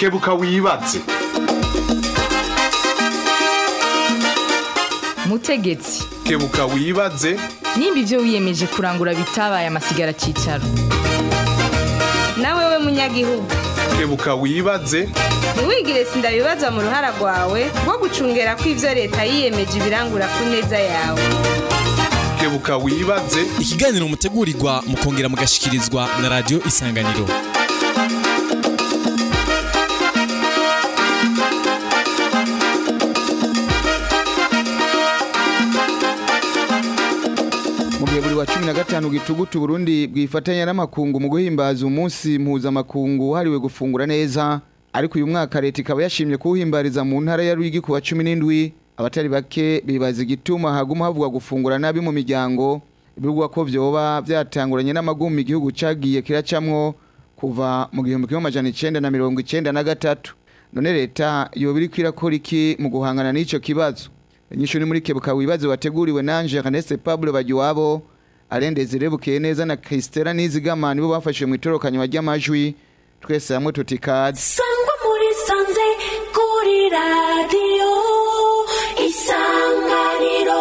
kebuka wibaze mutegetsi kebuka wibaze nimba ibyo wiyemeje kurangura bitabaye amasigara cyicaro nawe we munyagihugu kebuka wibaze ntiwigire sindabibazwa mu ruhara rwawe rwo gucungera ko ibyo leta yiyemeje ibirangura ku neza yawe kebuka wibaze ikiganiro mutegurirwa mukongera mugashikirizwa na radiyo isanganiro mu gihe buri wa cumi na gatanu gitugutu Burundi bwifatanya n'amakungu mu guhimbaza umunsi mpuzamakungu wahariwe gufungura neza ariko uyu mwaka leta ikaba yashimye kuwuhimbariza mu ntara ya Rwigi ku wa cumi n'indwi abatari bake bibaza igituma haguma havugwa gufungura nabi mu miryango bivugwa ko vyoba vyatanguranye n'amagumi igihugu cagiye kiracamwo kuva mu gihumbi kimwe amajana icenda na mirongo icenda na gatatu none leta yoba iriko irakora iki mu guhangana n'ico kibazo inyishu ni muri kebuka wibaze wateguriwe nanje Ernest Pablo Bagiwabo arendeze rebukeye neza na Kristela Nizigama nibo bafashe mu itorokanywa ry'amajwi twese hamwe tutikaze sangwa muri sanze kuri radiyo isanganiro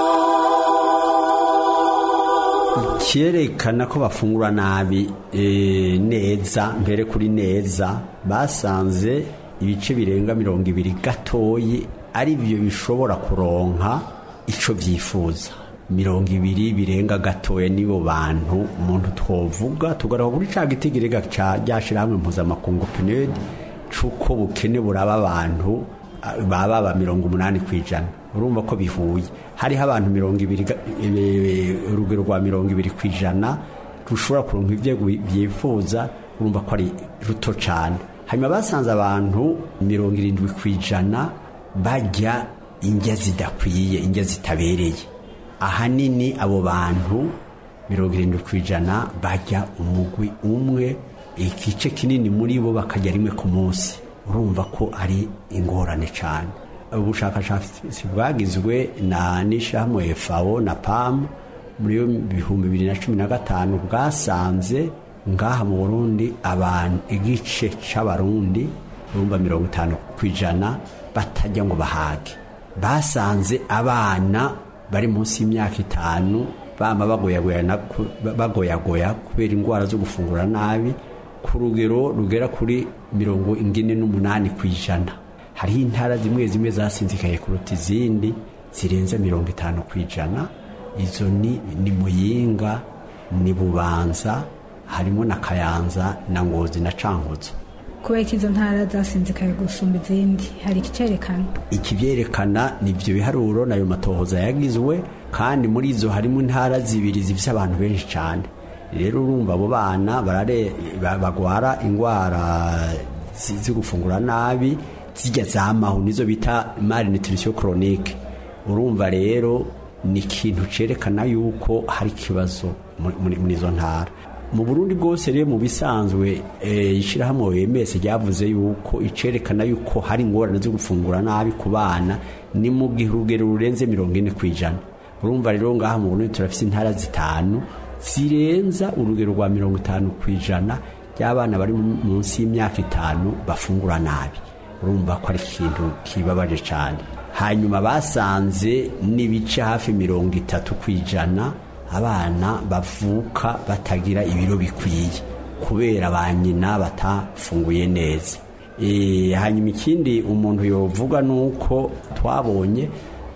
cyerekana ko bafungura nabi eh, neza mbere kuri neza basanze ibice birenga mirongo ibiri gatoyi ari byo bishobora kuronka ico vyifuza mirongo ibiri birenga gatoya nibo bantu umuntu twovuga tugaruka kuri ca gitigirega ca ryashirahamwe mpuzamakungu PNUD c'uko bukene buraba abantu ah, baba ba mirongo umunani kw'ijana urumva ko bihuye hariho abantu mirongo ibiri ga- eh, urugero rwa mirongo ibiri kw'ijana rushobora kuronka ivyo byifuza urumva ko ari ruto cane hanyuma basanze abantu mirongo irindwi kw'ijana bajya indya zidakwiye indya zitabereye ahanini abo bantu mirongo irindwi ku ijana bajya umugwi umwe igice kinini muri bo bakajya rimwe ku munsi urumva ko ari ingorane cyane ubushakashatsi bwagizwe na n'ishyirahamwe FAO na PAM muri bihumbi bibiri na cumi na gatanu bwasanze ngaha mu Burundi abantu igice c'abarundi urumva mirongo itanu ku ijana batajya ngo bahage basanze abana bari munsi y'imyaka itanu bama bagoyagoya bagoyagoya kubera indwara zo gufungura nabi ku rugero rugera kuri mirongo ingine n'umunani ku ijana hariho intara zimwe zimwe zasinzikaye kuruta izindi zirenze mirongo itanu ku ijana izo ni ni muyinga ni bubanza harimo na kayanza na ngozi na cankuzo kubera ko izo ntara zasinzikaye gusumba izindi hari ikicerekana ikibyerekana ni ibyo biharuro nayo matohoza yagizwe kandi muri izo harimo intara zibiri zifite abantu benshi cyane rero urumva abo bana barare ba- bagwara indwara zi- zo gufungura nabi zijya zamaho nizo bita malnutrition chronique urumva rero ni ikintu cerekana yuko hari ikibazo muri- muri muri izo ntara mu burundi bwose rero mu bisanzwe eh, ishyirahamwe OMS ryavuze yuko icerekana yuko hari ingorane zo gufungura nabi ku bana ni mu gihe urugero rurenze mirongo ine ku ijana urumva rero ngaha mu burundi turafise intara zitanu zirenza urugero rwa mirongo itanu ku ijana ry'abana bari mu- munsi y'imyaka itanu bafungura nabi urumva ko ari ikintu kibabaje cyane hanyuma basanze n'ibice hafi mirongo itatu ku ijana abana bavuka batagira ibiro bikwiye kubera ba nyina batafunguye neza e, hanyuma ikindi umuntu yovuga ni uko twabonye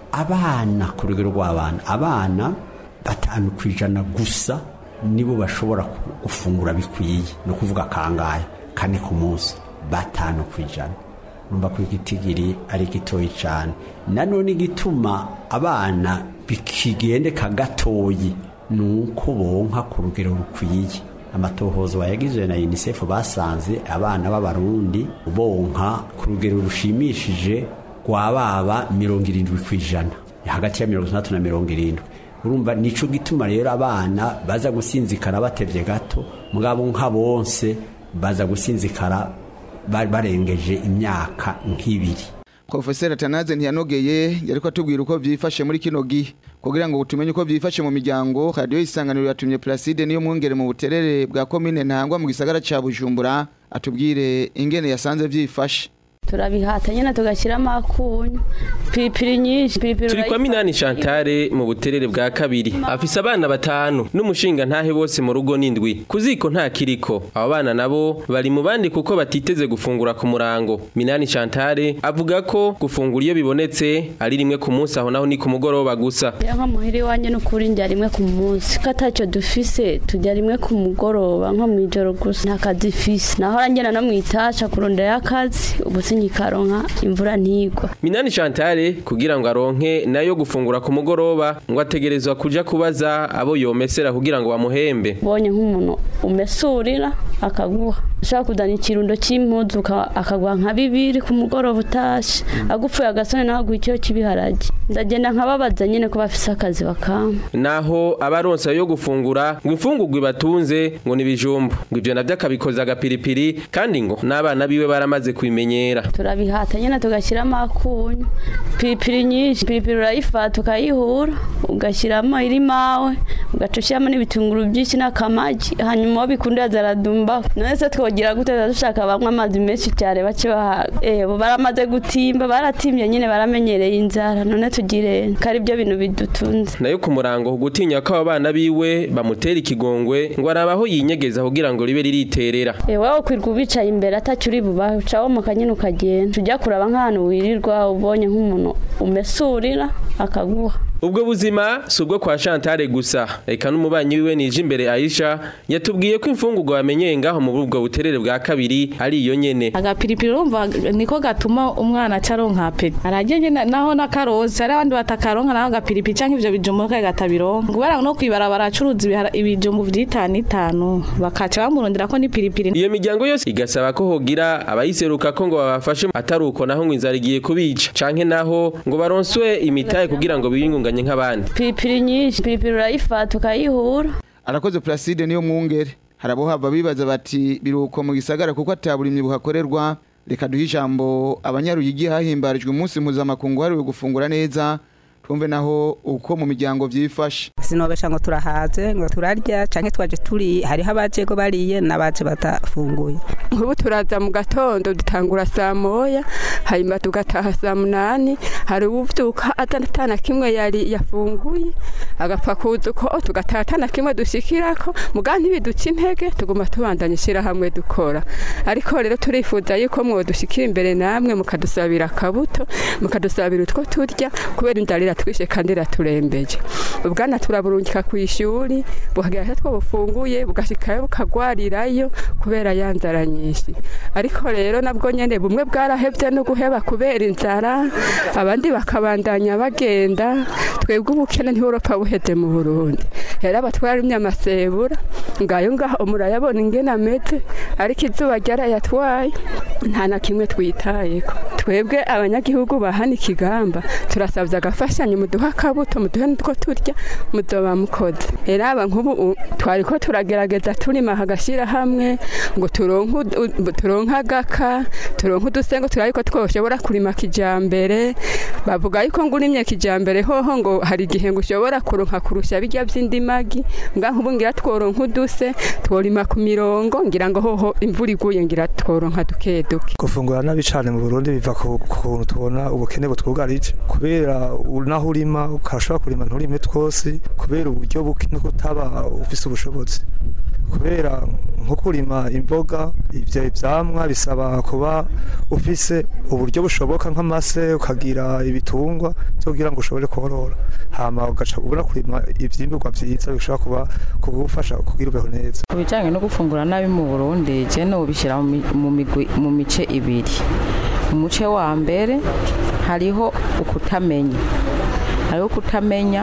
abana ku rugero rw'abana abana batanu ku ijana gusa nibo bashobora ku- gufungura bikwiye ni ukuvuga kangahe kane ku munsi batanu ku ijana numva ko igitigiri ari gitoyi cyane nanone igituma abana bikigendeka gatoyi ni uko bonka ku rugero rukwiye amatohozo yagizwe na unicef basanze abana b'abarundi bonka ku rugero rushimishije rwa baba mirongo irindwi ku ijana hagati ya mirongo itandatu na mirongo irindwi urumva nico gituma rero abana baza gusinzikara batevye gato mugabo nka bonse baza gusinzikara ba- barengeje imyaka nk'ibiri Professor Atanaze ntiyanogeye yariko atubwira uko vyifashe muri kino gihe kugira ngo tumenye uko vyifashe mu miryango radio isanganiro yatumye Placide niyo mwongere mu buterere bwa commune ntangwa mu gisagara ca Bujumbura atubwire ingene yasanze vyifashe turabihata nyine tugashyiramo akunyu piripiri nyinshi piripiri turi kwa minani shantare mu buterere bwa kabiri afise abana batanu n'umushinga ntahe bose mu rugo n'indwi ku ziko nta kiriko abo bana nabo bari mu bandi kuko batiteze gufungura ku murango minani shantare avuga ko gufungura iyo bibonetse ari rimwe ku munsi aho naho ni ku mugoroba gusa ya nko muhira iwanjye n'ukuri ndya rimwe ku munsi ko atacyo dufise tujya rimwe ku mugoroba nko mu ijoro gusa nta kazi ifise naho ngenda no mu itasha kurondera akazi ubu sinyikaronka imvura ntigwa minani shantare kugira ngo aronke nayo gufungura ku mugoroba ngo ategerezwa kuja kubaza abo yomesera kugira ngo bamuhembe ubonye nk'umuntu umesurira akaguha ushaka kuzana ikirundo cy'impuzu uka- akaguha nka bibiri ku mugoroba utashe agupfuye agasone nawe aguha icyo cy'ibiharage ndagenda nkababaza nyine ko bafise akazi bakampa naho abaronsa yo gufungura ngo imfungurwa ibatunze ngo nibijumbu ngo ivyo navyo akabikoza agapiripiri kandi ngo n'abana biwe baramaze kubimenyera turabihata nyine tugashyiramo akunyu piripiri nyinshi piripiri urayifata ukayihura ugashyiramo iri mawe ugaca ushyiramo n'ibitunguru byinshi n'akamagi hanyuma uwo bikunda zaradumba none se twogira gute tuba dushaka banywa amazi menshi cyane bake bahaga eh bo baramaze gutimba baratimbye nyine baramenyereye inzara none tugire kari byo bintu bidutunze nayo ku murango gutinya ko abo bana biwe bamutera ikigongwe ngo arabaho yinyegeza kugira ngo ribe ririterera Eh wowe kwirwa ubicaye imbere atacyo uri bubahe ucaho mu kanyine ukagenda tujya kuraba nk'ahantu wirirwa ubonye nk'umuntu umesurira akaguha ubwo buzima si ubwo kwa Chantal gusa reka n'umubanyi wiwe nije imbere Aisha yatubwiye ko imfungurwa bamenyeye ngaho mu bubwo buterere bwa kabiri ari iyo nyene agapiripiri urumva niko gatuma umwana acaronka apeti aragenge naho n'akarozi hari abandi batakaronka naho agapiripiri canke ivyo bijumbu kagatabironka kubera no kwibarabara acuruza ibihara- ibijumbu vy'itanu itanu bakaca bamurondera ko n'ipiripiri iyo miryango yose igasaba ko hogira abayiseruka ko ngo babafashe atari uko naho ngo inzara igiye kubica canke naho ngo baronswe imitahe kugira ngo biyungunganye nk'abandi piripiri nyinshi piripiri urayifata ukayihura arakoze Placide niyo mwungere harabo hava bibaza bati biruko mu gisagara kuko ataburimye buhakorerwa reka duhe ijambo abanyaruyigi hahimbarijwe umunsi mpuzamakungu wahariwe gufungura neza twumve naho uko mu miryango byifashe sinobesha ngo turahaze ngo turarya canke twaje turi hariho abaje go bariye n'abaje batafunguye ubu turaza mu gatondo dutangura saa moya hanyuma tugataha saa munani hari uwuvyuka atana kimwe yari yafunguye agapfa kuza uko tugataha atana kimwe dushikirako muga ntibiduca intege tuguma tubandanya ishirahamwe dukora ariko rero turifuza yuko mwodushikira imbere namwe mukadusabira akabuto mukadusabira utwo turya kubera inzara iratwishe kandi iraturembeje ubwana turaburungika ku ishuri bukagira two bufunguye bugashikayo bukagwarirayo kubera ya nzara nyinshi ariko rero nabwo nyene bumwe bwarahevye no guheba kubera inzara abandi bakabandanya bagenda twebwe ubukene ntiburopa buheze mu Burundi rero abatwarimye amasebura ngayo ngaho murayabona ingene ameze ariko izuba ryarayatwaye nta na kimwe twitayeko twebwe abanyagihugu bahana ikigamba turasabye agafashanyo muduha akabuto muduhe n'utwo turya muzoba mukoze rero aba nk'ubu u- twari ko turagerageza turima hagashyira hamwe ngo turonke ud- u- turonke agaka turonke udusengo turabe ko twoshobora kurima kijambere bavuga yuko ngo urimye kijambere hoho ngo hari igihe ngo ushobora kuronka kurusha bijya by'indimagi nga nk'ubu ngira tworonka uduse tworima ku mirongo ngira ngo hoho imvura iguye ngira tworonka duke duke gufungura nabi cyane mu Burundi biva ku kuntu tubona ubukene butwugarije kubera u- naho urima ukashobora kurima nturime twose kubera uburyo buke no kutaba ufise ubushobozi kubera nko kurima imboga ibyo ivyamwa bisaba kuba ufise uburyo bushoboka nk'amase ukagira ibitungwa byo kugira ngo ushobore korora hama ugaca ubona kurima ivyimburwa vyiza bishobora kuba kugufasha kugira ubeho neza ku bijyanye no gufungura nabi mu burundi je nobishyira mu mi- mu migwi- mu mice ibiri umuce wa mbere hariho ukutamenya hariho kutamenya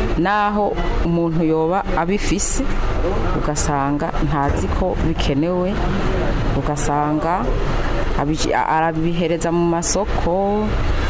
naho umuntu yoba abifise ugasanga ntazi ko bikenewe ugasanga abici- a- arabihereza mu masoko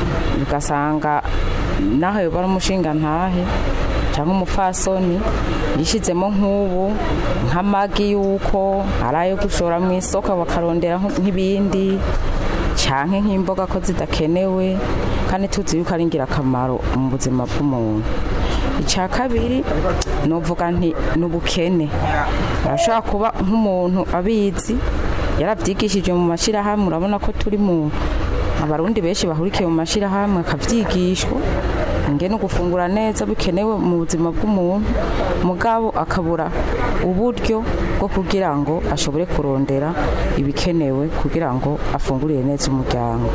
ugasanga naho yoba ari umushinga ntahe cyangwa umupfasoni yishyizemo nk'ubu nk'amagi y'uko ari ayo gushora mu isoko bakarondera nk- nk'ibindi cyangwa nk'imboga ko zidakenewe kandi tuzi yuko ari ingirakamaro mu buzima bw'umuntu icya kabiri nuvuga nti ni ubukene arashobora kuba nk'umuntu abizi yarabyigishije mu mashyirahamwe urabona ko turi mu abarundi benshi bahurikiye mu mashyirahamwe akabyigishwa ingene gufungura neza bikenewe mu buzima bw'umuntu mugabo akabura uburyo bwo kugira ngo ashobore kurondera ibikenewe kugira ngo afungurire neza umuryango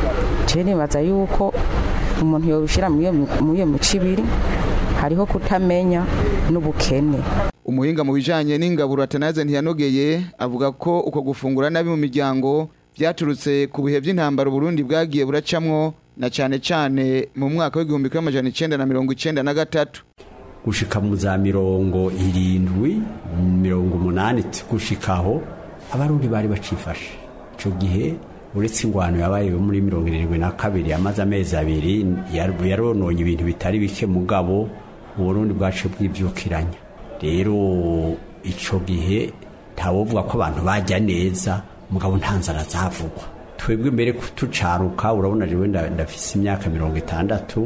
je nibaza yuko umuntu yobishyira muri iyo mico ibiri hariho kutamenya n'ubukene umuhinga mu bijanye n'ingaburo atanaze ntiyanogeye avuga ko uko gufungura nabi mu miryango byaturutse ku bihe by'intambara Burundi bwagiye buracamwo na cyane cyane mu mwaka w'igihumbi kimwe amajana icenda na mirongo icenda na gatatu gushika mu za mirongo irindwi mirongo umunani gushikaho abarundi bari bacifashe ico gihe uretse ingwano yabaye muri mirongo irindwi na kabiri yamaze amezi abiri yarononye ibintu bitari bike mugabo uburundi bwacu bwivyukiranya rero ico gihe ntawovuga ko abantu bajya neza mugabo nta nzara zavugwa twebwe mbere tucaruka urabona jewe ndafise imyaka mirongo itandatu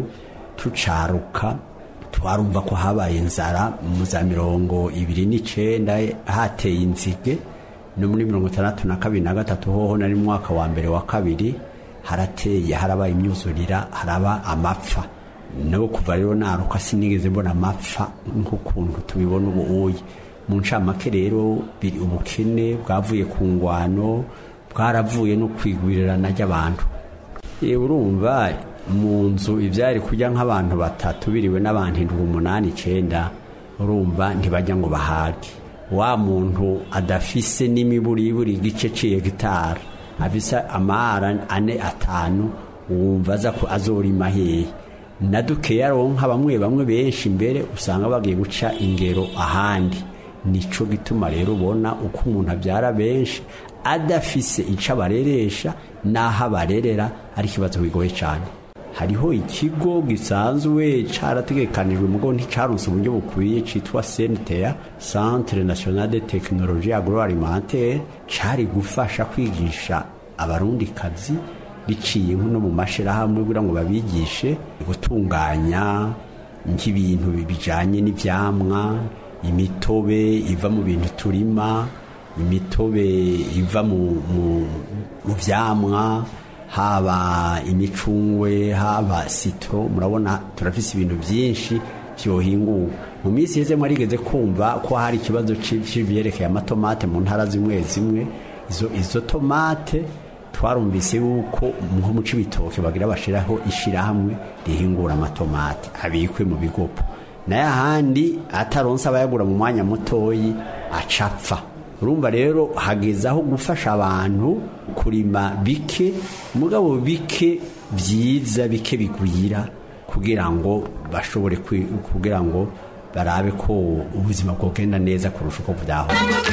tucaruka twarumva ko habaye inzara mu za mirongo ibiri n'icenda hateye inzige no muri mirongo itandatu na kabiri na gatatu hoho nari mu mwaka wa mbere wa kabiri harateye harabaye imyuzurira haraba amapfa nabo kuva rero naruka sinigeze mbona amapfa nk'ukuntu tubibona ubu uyi mu ncamake rero biri ubukene bwavuye ku ngwano bwaravuye no kwigwirirana ry'abantu yewe urumva mu nzu ibyari kujya nk'abantu batatu biriwe n'abantu indwi umunani icenda urumva ntibajya ngo bahage wa muntu adafise n'imiburiburi igice ciye gitara afise amahara ane atanu wumva aza ko azorima hehe na dukeya ronka bamwe bamwe benshi imbere usanga bagiye guca ingero ahandi nico gituma rero ubona uko umuntu abyara benshi adafise ico abareresha n'aho abarerera ari ikibazo kigoye cyane hariho ikigo gisanzwe carategekanijwe mugo nticaronse uburyo bukwiye citwa CNTA Centre National de Technologie Agroalimentaire cari gufasha kwigisha abarundi kazi biciye nko mu mashirahamwe kugira ngo babigishe gutunganya nk'ibintu bijanye n'ivyamwa imitobe iva mu bintu turima imitobe iva mu vyamwa haba imicungwe haba sitro murabona turafise ibintu byinshi byohinguwe mu minsi yeze mwarigeze kumva ko hari ikibazo c'ivyerekeye amatomate mu ntara zimwe zimwe izo, izo tomate twarumvise yuko nko mu cibitoke bagira bashiraho ishirahamwe rihingura amatomate abikwe mu bigopo naye ahandi ataronse abayagura mu mwanya mutoyi acapfa urumva rero hageze aho gufasha abantu kurima bike mugabo bike byiza bike bigwira kugira ngo bashobore kugira ngo barabe ko ubuzima bwogenda neza kurusha uko byaho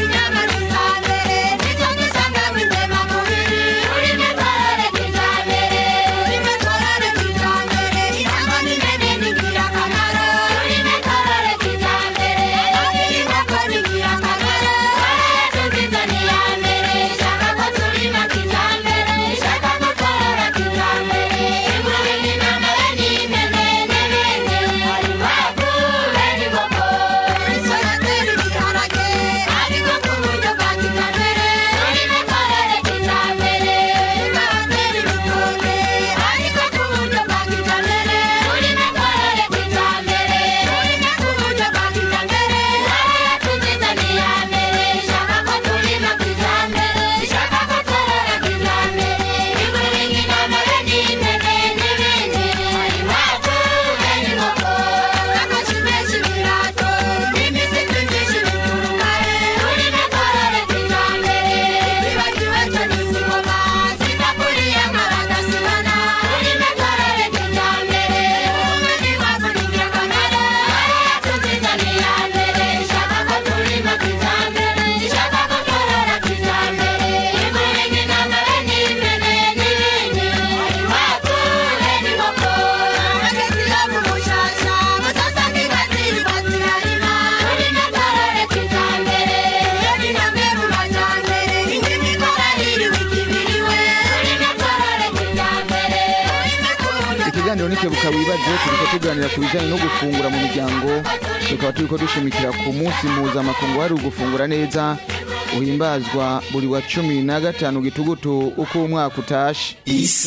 ikiganiro nikebuka wibaze turiko tuganira ku bijanye no gufungura mu miryango tukaba turiko dushimikira ku munsi mpuzamakungu hari ugufungura neza uhimbazwa buri wa cumi na gatanu gitugutu uko umwaka utashe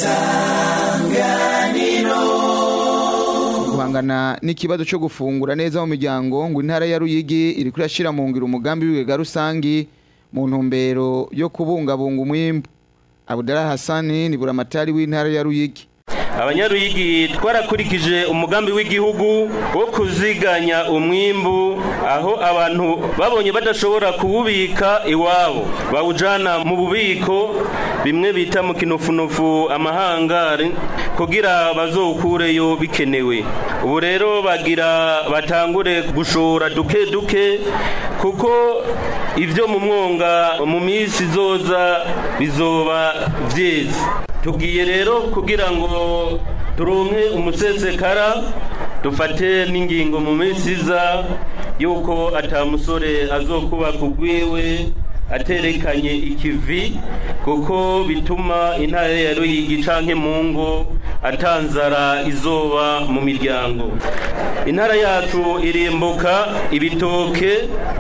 guhangana n'ikibazo cyo gufungura neza mu miryango ngo intara ya Ruyigi iri kurashira mu ngiro umugambi w'ibigega rusangi mu ntumbero yo kubungabunga umwimbu Abdallah Hassani ni buramatari w'intara ya Ruyigi abanyaruyigi twarakurikije umugambi w'igihugu wo kuziganya umwimbu aho abantu babonye badashobora kuwubika iwabo bawujana mu bubiko bimwe bita mu kinofunofu amahangari kugira bazowukureyo bikenewe ubu rero bagira batangure gushora duke duke kuko ibyo mu mwonga mu minsi izoza bizoba byeze tugiye rero kugira ngo turonke umusesekara dufate n'ingingo mu minsi iza yuko atamusore azokuba kugwiwe aterekanye ikivi kuko bituma intara ya ruyigi canke mu ngo atanzara izoba mu miryango intara yacu irimbuka ibitoke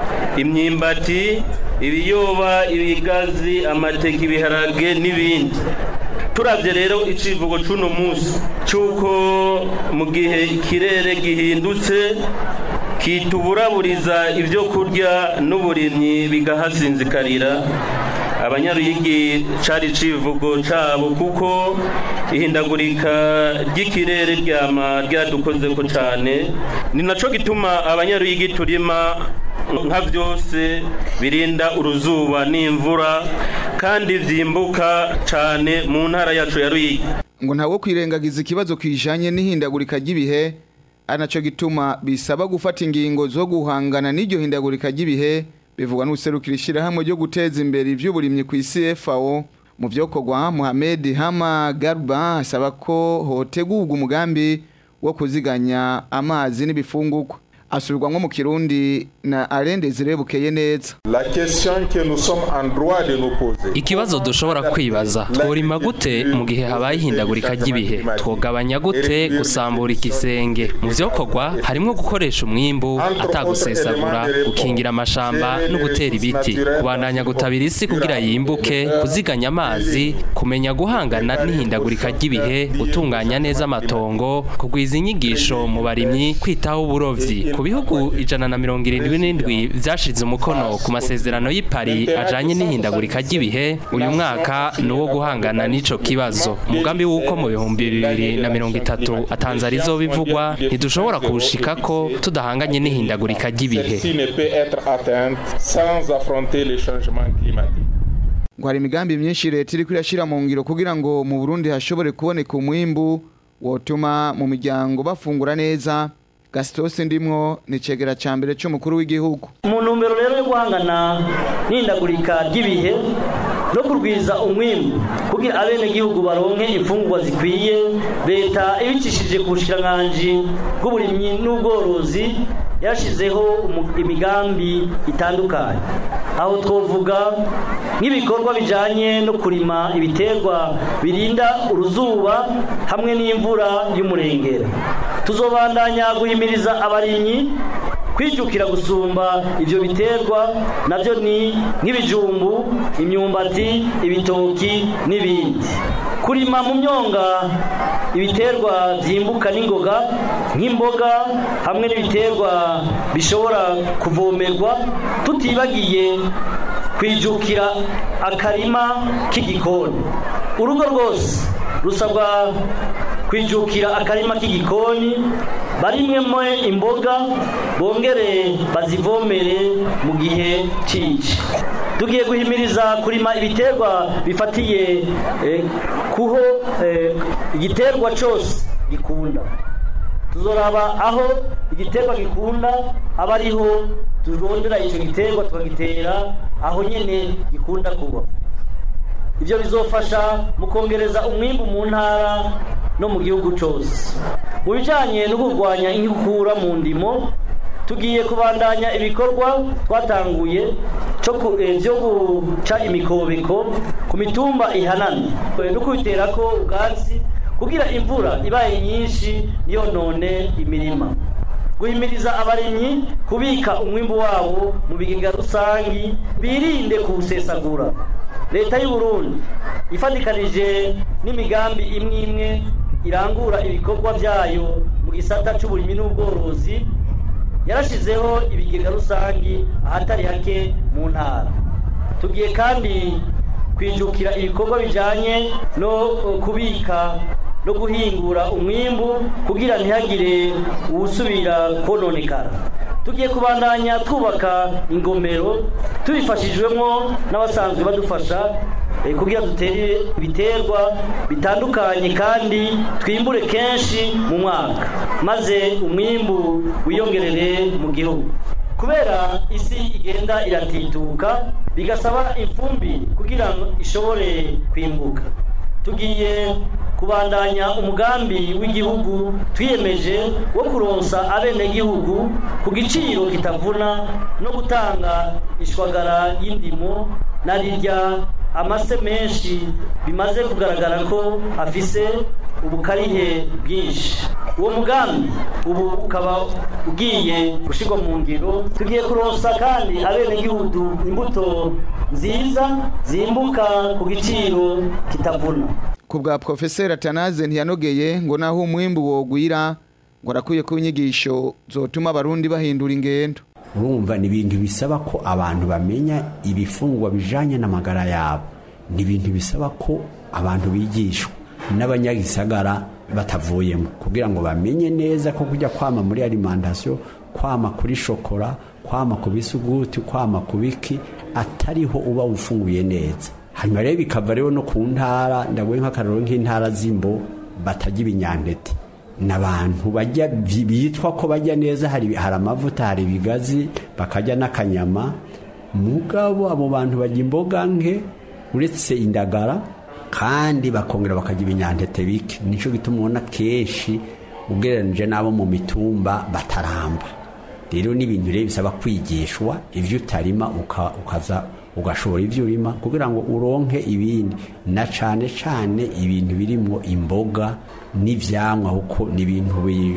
imyimbati ibiyoba ibigazi amateke ibiharage n'ibindi turabye rero icivugo c'uno munsi c'uko mu gihe ikirere gihindutse kituburaburiza ibyo kurya n'uburimyi bigahasinzikarira abanyaruyigi cari civugo cabo kuko ihindagurika ry'ikirere ryama ryadukozeko cane ni naco gituma abanyaruyigi turima nka byose birinda uruzuba n'imvura kandi vyimbuka cane mu ntara yacu ya Ruyigi ngo ntawo kwirengagiza ikibazo kijanye n'ihindagurika ry'ibihe ari naco gituma bisaba gufata ingingo zo guhangana n'iryo hindagurika ry'ibihe bivugwa n'userukira ishyirahamwe ryo guteza imbere ivy'uburimyi ku isi FAO mu vyokorwa Mohamed Hama Garba asaba ko hotegurwa umugambi wo kuziganya amazi n'ibifungurwa asubirwamwo mu kirundi na Arende Zirebukeye neza La question que nous sommes en droit de nous poser. Ikibazo dushobora kwibaza tworima gute mu gihe habaye ihindagurika ry'ibihe twogabanya gute gusambura ikisenge mu vyokorwa harimwo gukoresha umwimbu atagusesagura gukingira amashamba no gutera ibiti kubandanya gutabira isi kugira yimbuke kuziganya amazi kumenya guhangana n'ihindagurika ry'ibihe gutunganya neza amatongo kugwiza inyigisho mu barimyi kwitaho uburovyi ku bihugu ijana na mirongo irindwi n'indwi vyashize umukono ku masezerano y'i Paris ajanye n'ihindagurika ry'ibihe uyu mwaka ni uwo guhangana n'ico kibazo umugambi w'uko mu bihumbi bibiri na mirongo itatu atanzara izoba ivugwa ntidushobora kuwushikako tudahanganye n'ihindagurika ry'ibihe Celle-ci ne peut être atteinte sans affronter les changements climatiques. ngo hari imigambi myinshi leta iri irashyira mu ngiro kugira ngo mu Burundi hashobore kuboneka umwimbu wotuma mu miryango bafungura neza gasitose ndimwo ni cegera ca mbere c'umukuru w'igihugu mu ntumbero rero yo guhangana n'ihindagurika ry'ibihe no kurwiza umwimbu kugira abenegihugu baronke imfungurwa zikwiye leta ibicishije ku bushikiranganji bw'uburimyi n'ubworozi yashizeho umu- imigambi itandukanye aho twovuga nk'ibikorwa bijanye no kurima ibiterwa birinda uruzuba hamwe n'imvura y'umurengera tuzobandanya guhimiriza abarimyi kwijukira gusumba ivyo biterwa navyo ni nk'ibijumbu imyumbati ibitoki n'ibindi kurima mu myonga ibiterwa vyimbuka n'ingoga nk'imboga hamwe n'ibiterwa bishobora kuvomerwa tutibagiye kwijukira akarima k'igikoni urugo rwose rusabwa kwijukira akarima k'igikoni barimwemo imboga bongere bazivomere mu gihe cici tugiye guhimiriza kurima ibiterwa bifatiye eh, kuho eh, igiterwa cose gikunda tuzoraba aho igiterwa gikunda aba ariho turondera icyo giterwa tukagitera aho nyene gikunda kuba ibyo bizofasha mu kongereza umwimbu mu ntara no mu gihugu cyose mu bijyanye no kurwanya inkukura mu ndimo tugiye kubandanya ibikorwa twatanguye cyo ku- eh, byo guca imikobeko ku mitumba ihanamye eh, no kubitera ko ubwatsi kugira imvura ibaye nyinshi none imirima guhimiriza abarimyi kubika umwimbu wabo mu bigega rusangi birinde kuwusesagura leta y'u Burundi ifatikanije n'imigambi imwe imwe irangura ibikorwa byayo mu gisata cy'uburimyi n'ubworozi yarashizeho ibigega rusangi ahatari hake mu ntara tugiye kandi kwijukira ibikorwa bijyanye no kubika no guhingura umwimbu kugira ntihagire uwusubira kononekara tugiye kubandanya twubaka ingomero tubifashijwemo n'abasanzwe badufasha kugira dutere ibiterwa bitandukanye kandi twimbure kenshi mu mwaka maze umwimbu wiyongerere mu gihugu kubera isi igenda iratituka bigasaba imfumbi kugira ngo ishobore kwimbuka tugiye kubandanya umugambi w'igihugu twiyemeje wo kuronsa abenegihugu ku giciro kitavuna no gutanga ishwagara y'indimo na rirya amase menshi bimaze kugaragara ko afise ubukarihe bwinshi uwo mugambi ubu ukaba ugiye gushyirwa mu ngiro tugiye kuronsa kandi abenegihugu imbuto nziza zimbuka ku giciro kitavuna ku bwa profeseri atanaze ntiyanogeye ngo naho umwimbu wogwira ngo arakwiye ko inyigisho zotuma abarundi bahindura ingendo urumva ni ibintu bisaba ko abantu bamenya ibifungwa bijanye n'amagara yabo ni ibintu bisaba ko abantu bigishwa n'abanyagisagara batavuyemo kugira ngo bamenye neza ko kujya kwama muri alimentation kwama kuri shokora kwama ku bisuguti kwama ku biki atariho uba ufunguye neza hanyuma rero bikava rero no ku ntara ndaguye nk'akararo nk'intara z'imbo batajya ibinyantete n'abantu bajya bitwa ko bajya neza hari hari amavuta hari ibigazi bakajya n'akanyama mugabo abo bantu bajya imboga nke uretse indagara kandi bakongera bakajya ibinyantete bike nicyo gituma ubona kenshi ugereranije n'abo mu mitumba bataramba rero n'ibintu rero bisaba kwigishwa ibyo utarima ukaza ugashora ibyo urima kugira ngo uronke ibindi na cyane cyane ibintu birimo imboga n'ibyamwa kuko ni ibintu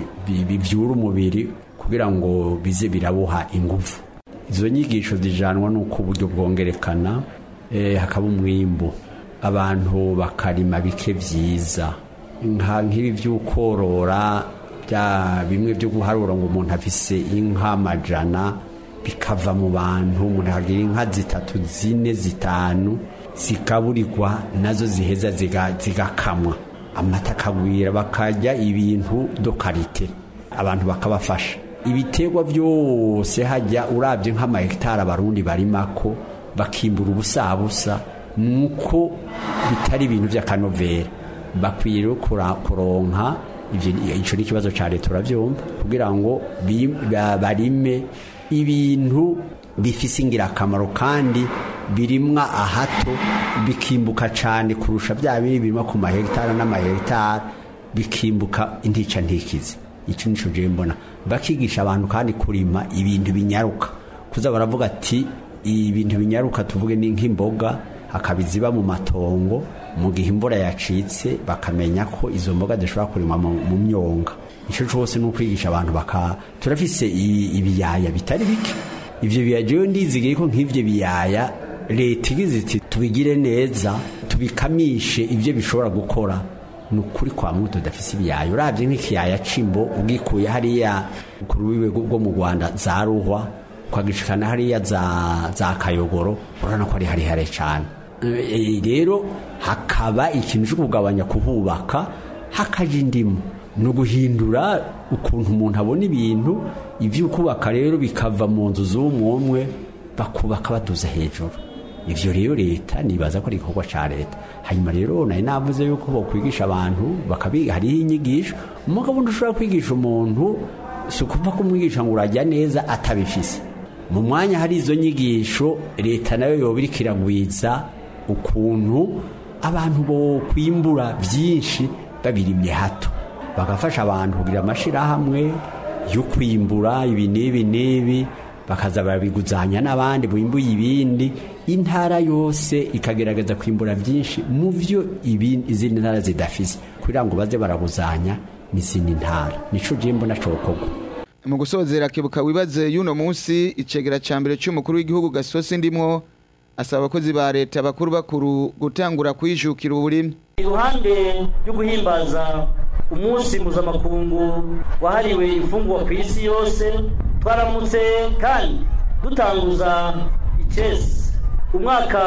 bibyura umubiri kugira ngo bize birabuha ingufu izo nyigisho zijanwa n'uko uburyo bwongerekana hakaba umwimbu abantu bakarima bike byiza nk'ibi by'ukorora bya bimwe byo guharura ngo umuntu afise inka amajana bikava mu bantu umuntu akagira inka zitatu zine zitanu zikaburirwa nazo ziheza zigakamwa amata akagwira bakajya ibintu do karite abantu bakabafasha ibiterwa byose hajya urabye nk'amahegitari abarundi barimako bakimbura ubusabusa nuko bitari ibintu by'akanovera bakwiye rero kuronka icyo ni ikibazo cya leta urabyumva kugira ngo barime ibintu bifise ingirakamaro kandi birimwa ahato bikimbuka cyane kurusha bya biri birimo ku mahegitari n'amahegitari bikimbuka intica ntikizi icyo nicyo gihe mbona bakigisha abantu kandi kurima ibintu binyaruka kuza baravuga ati ibintu binyaruka tuvuge ni nk'imboga hakaba iziba mu matongo mu gihe imvura yacitse bakamenya ko izo mboga zishobora kurima mu myonga icyo cyose ni ukwigisha abantu baka turafise ibiyaya bitari bike ibyo biyaya rero ndizigiye ko nk'ibyo biyaya leta igize iti tubigire neza tubikamishe ibyo bishobora gukora ni ukuri kwa muto tudafise ibiyaya urabye nk'ikiyaya cimbo ugikuye hariya ku rubibe rwo mu rwanda za ruhwa ukagishikana hariya za kayogoro urabona ko ari harihare cyane rero hakaba ikintu cyo kugabanya kuhubaka hakaja indimu ni uguhindura ukuntu umuntu abona ibintu ibyo kubaka rero bikava mu nzu z'umwe bakubaka baduza hejuru ibyo rero leta nibaza ko ari igikorwa cya leta hanyuma rero nari navuze yuko bakwigisha abantu bakabiga hariho inyigisho umugabo ushobora kwigisha umuntu si ukuva kumwigisha ngo urajya neza atabifise mu mwanya hari izo nyigisho leta nayo yoba iriko iragwiza ukuntu abantu bo kwimbura byinshi babirimye hato bagafasha abantu kugira amashyirahamwe yo kwimbura ibi n'ibi n'ibi bakaza barabiguzanya n'abandi bimbuye ibindi intara yose ikagerageza kwimbura byinshi mu byo izindi ntara zidafise kugira ngo baze baraguzanya n'izindi ntara nico je mbona cokorwa mu gusozera kebuka wibaze y'uno munsi icegera ca mbere c'umukuru w'igihugu gasosi ndimwo asaba abakozi ba leta bakuru bakuru gutangura kwijukira uburimyi iruhande yo guhimbaza umunsi mpuzamakungu wahariwe imfungwa ku isi yose twaramutse kandi dutanguza icesi umwaka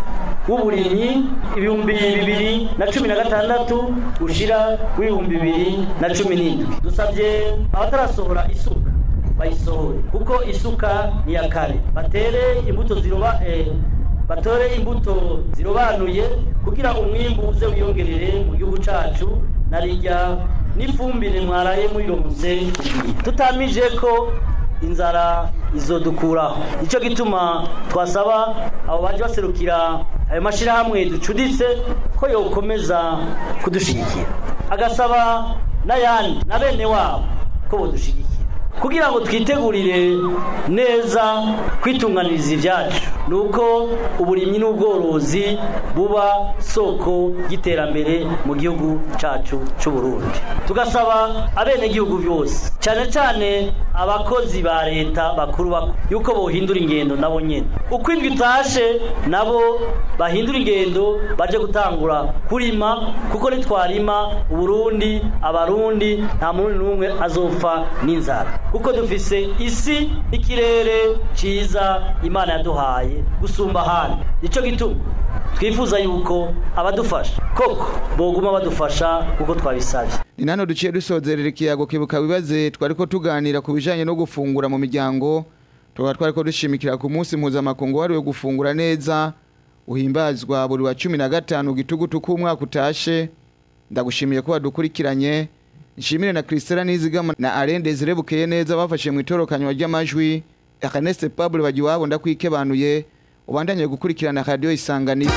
w'uburimyi ibihumbi bibiri na cumi na gatandatu ushira w'ibihumbi bibiri na cumi n'indwi dusabye abatarasohora isuka bayisohore kuko isuka ni iya kare batere imbuto ziroba eh, batore imbuto zirobanuye kugira umwimbu uze wiyongerere mu gihugu cacu narirya n'ifumbire mwaraye muyironse tutamije ko inzara izodukuraho nicyo gituma twasaba abo baje baserukira ayo mashyirahamwe ducuditse ko yokomeza kudushigikira agasaba n'ayandi na bene wabo ko bodushigikira kugira ngo twitegurire neza kwitunganiriza ibyacu ni uko uburimyi n'ubworozi buba soko y'iterambere mu gihugu cyacu cy'u Burundi tugasaba abenegihugu byose cyane cyane abakozi ba leta bakuru bakuru yuko bohindura ingendo nabo nyine uko indwi itashe nabo bahindura ingendo baje gutangura kurima kuko nitwarima uburundi abarundi nta muntu n'umwe azopfa n'inzara kuko dufise isi n'ikirere cyiza imana yaduhaye gusumba ahandi nicyo gituma twifuza yuko abadufasha koko boguma badufasha kuko twabisabye ni nano duciye dusozerera ikiyago kibuka bibaze twariko tuganira ku bijanye no gufungura mu miryango tukaba twariko dushimikira ku munsi mpuzamakungu wariwe gufungura neza uhimbazwa buri wa cumi na gatanu gitugutu k'umwaka utashe ndagushimiye ko wadukurikiranye nshimire na Christela Nizigama na Alain Desire Bukeye neza bafashe mu itorokanywa ry'amajwi Ernest Pablo bagiwabo ndakwikebanuye ubandanye gukurikirana radio isanganiro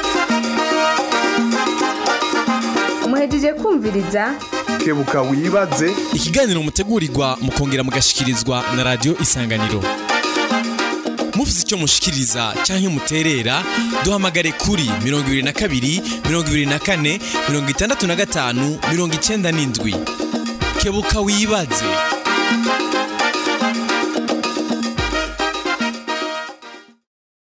muhejeje kumviriza kebuka wibaze ikiganiro mutegurirwa mukongera mugashikirizwa na radio isanganiro mufite icyo mushikiriza cyangwa muterera duhamagare kuri 22 24 65 97 kebuka wibaze